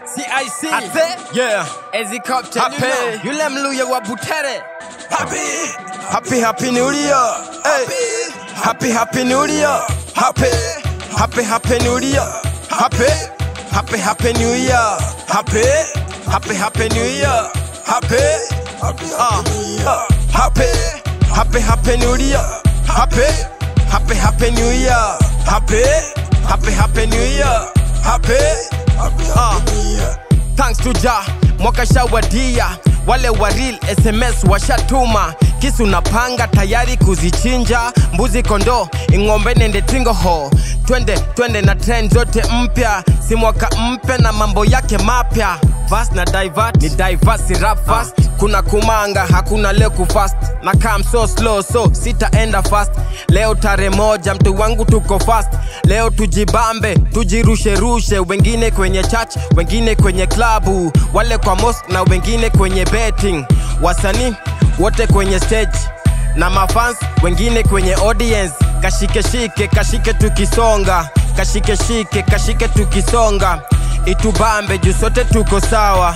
CIC Ate? yeah Helicopter Happy. Yule mluya wa Butere happy happy happy new year hey happy happy new year happy happy happy new year happy happy happy new year happy happy happy new year happy uh, uh, happy happy happy new year happy happy happy new year happy happy happy new year happy uh, thanks to ja mwaka shawadia wale waril sms washatuma kisu napanga tayari kuzichinja mbuzi kondo ing'ombe nende tingoho twende twende na trend zote mpya si mwaka mpya na mambo yake mapya vas na divert ni diverse rap fast kuna kumanga hakuna leo kufast na kam so slow so sitaenda fast leo tare moja mtu wangu tuko fast leo tujibambe tujirusherushe wengine kwenye church wengine kwenye klabu wale kwa mosque na wengine kwenye betting wasanii wote kwenye stage na mafans wengine kwenye audience kashikeshike kashike tukisonga kashikeshike kashike tukisonga itubambe juu sote tuko sawa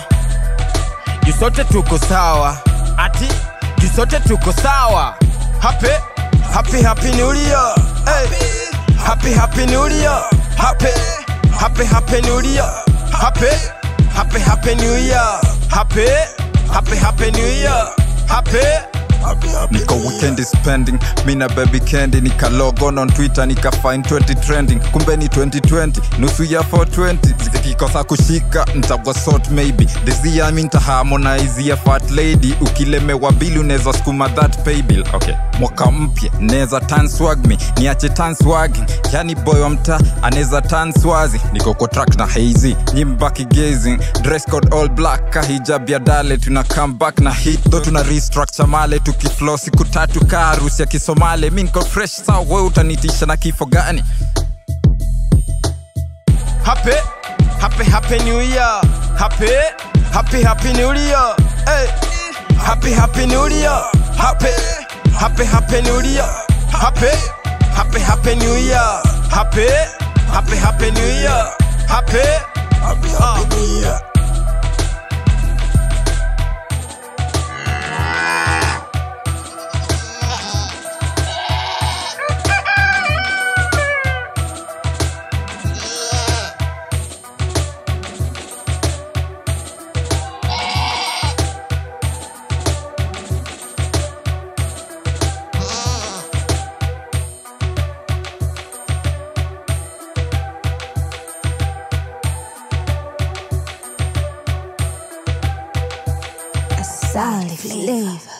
juu sote tuko sawa ati juu sote tuko sawa happy happy happy new year hey. happy happy new year happy happy happy new year happy happy happy new year happy happy happy new year happy niko weekend spending mina baby candy nikalogon on twitter nikafind 20 trending kumbe ni 2020 nusu ya 420 zikikosa kushika ntagwa sort maybe this year mi ntaharmonizia fat lady ukilemewa bili unaweza skuma that pay bill okay mwaka mpya neza tan swag me niache tan swagging yani boy wa mta anaweza tan swazi niko kwa track na hazy nyimbaki gazing dress code all black kahijab ya dale tuna come back na hit tho tuna restructure male tukiflo siku tatu ka harusi ya kisomale mi niko fresh sawa we utanitisha na kifo gani happy happy happy new year happy happy happy new year hey happy happy new year happy happy happy new year happy happy happy new year happy happy happy new year happy happy happy new year Solid flavor.